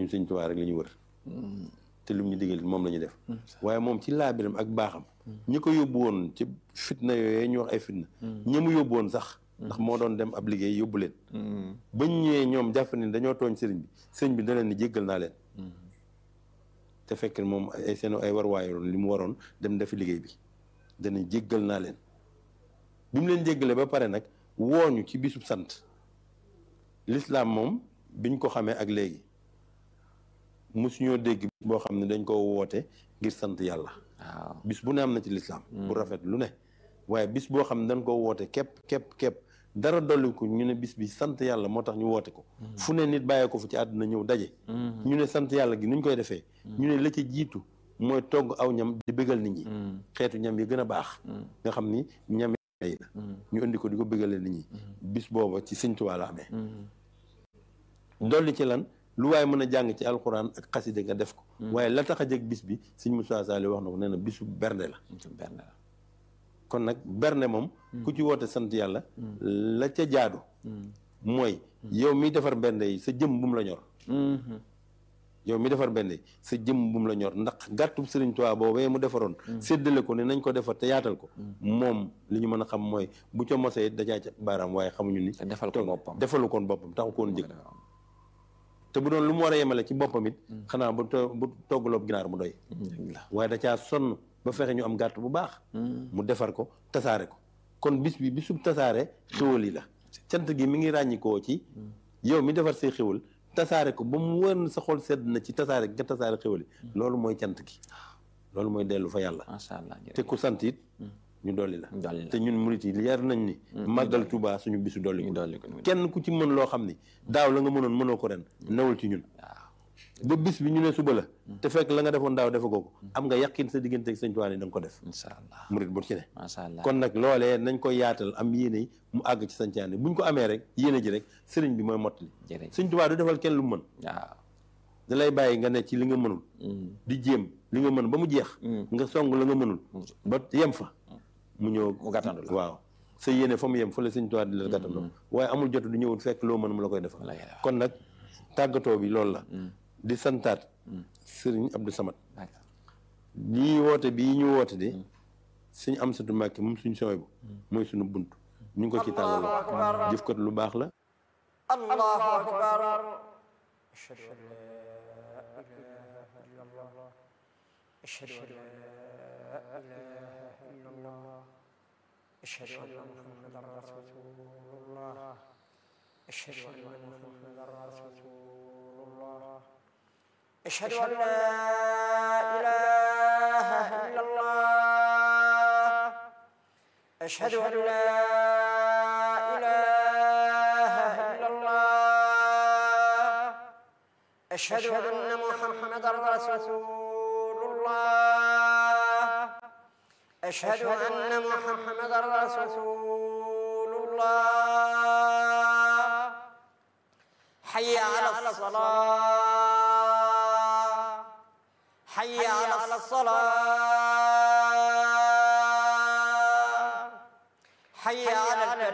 ñun Sëñ Tuubaa rek la ñu wër te lu ñu digal moom la ñu def waaye moom ci laabiram ak baaxam ñi ko yóbbu woon ci fitna yooyu ñu wax ay fitna ñi mu yóbbu woon sax ndax moo doon dem ab liggéey yóbbu leen bañ ñëwee ñoom jàpp ne dañoo tooñ sëriñ bi sëriñ bi da leen ni jéggal naa leen te fekk moom ay seen ay war waayoon li mu waroon dem defi liggéey bi dana jéggal naa leen bi mu leen jéggalee ba pare nag wooñu ci bisub sant lislaam moom biñ ko xamee ak léegi mosuñoo dégg boo xam ne dañ ko woote ngir sant yàlla waaw bis bu ne am na ci lislaam bu rafet lu ne waaye bis boo xam ne dañ ko woote képp képp képp dara dolli ko ñu ne bis bi sant yàlla moo tax ñu woote ko fu ne nit bàyyee ko fu ci àdduna ñëw daje ñu ne sant yàlla gi nuñ koy defee ñu ne la ca jiitu mooy togg aw ñam di bégal nit ñi xeetu ñam yi gën a baax nga xam ni ñam yi la ñu indi ko di ko bégalee nit ñi bis booba ci Sëñ Tuubaa la amee dolli ci lan lu waaye mën a jàng ci alxuraan ak xaside nga def ko waaye la tax a jëg bis bi Sëñ Musaa Saali wax na ko nee na bisu bernde la benn la kon nag bernde moom ku ci woote sant yàlla la ca jaadu mooy yow mi defar bernde yi sa jëm bu mu la ñor yow mi defar bernde yi sa jëm bu mu la ñor ndax gàttub Sëriñ Tuubaa boobee mu defaroon séddale ko ne nañ ko defar te yaatal ko moom li ñu mën a xam mooy bu ca mosee dajaa ca baaraam waaye xamuñu ni te defal ko boppam defalu koon boppam taxu koon jëkk te bu doon lu mu war a yemale ci boppam it xanaa bu to- bu toggaloob ginaar mu doy waaye da caa sonn ba fexe ñu am gàtt bu baax mu defar ko tasaare ko kon bis bi bisub tasaare xéwal yi la cant gi mi ngi ràññikoo ci yow mi defar say xéwal tasaare ko ba mu wër sa xol sedd na ci tasaare nga tasaare xéwal yi loolu mooy cant gi loolu mooy dellu fa yàlla macha allah te ku sant it ñu dolli la dolli la te ñun murit yi yar nañ ni màggal Tuubaa suñu bisu dolli ñu ko dolli ko kenn ku ci mën loo xam ni daaw la nga mënoon mënoo ko ren newul ci ñun waaw ba bis bi ñu ne suba la te fekk la nga defoon daaw defagoo ko am nga yàqin sa diggante ak sëñ Tuubaa ni da nga ko def incha allah murit bu ci ne macha allah kon nag loolee nañ ko yaatal am yéene yi mu àgg ci sañcaane buñ ko amee rek yéene ji rek sëriñ bi mooy mottali jërëjëf sëñ Tuubaa du defal kenn lu mu mën waaw da lay bàyyi nga ne ci li nga mënul di jéem li nga mën ba mu jeex nga song la nga mënul ba yem fa mu ñëw mu gàttandu la waaw sa yéene fa mu yem fa la sëñ Tuubaa di la gàttandoo waaye amul jot du ñëwul fekk loo mën mu la koy defal Wallaahi la. kon nag tàggatoo bi loolu la di santaat sëriñ Abdou Samad d'accord lii woote bii ñu woote de suñ am satu Mbàkke moom suñ sooy bu mooy suñu bunt ñu ngi ko ci tàllal loxo jëf kat lu baax la الله أكبر أشهد أن لا إله إلا الله أشهد أن لا إله إلا الله أشهد أن محمدا رسول الله أشهد أن محمدا رسول الله أشهد أن لا إله إلا الله أشهد أن لا إله إلا الله أشهد أن محمدا رسول الله أشهد أن محمدا رسول الله حي على الصلاة حي على الصلاة حي على الفلاح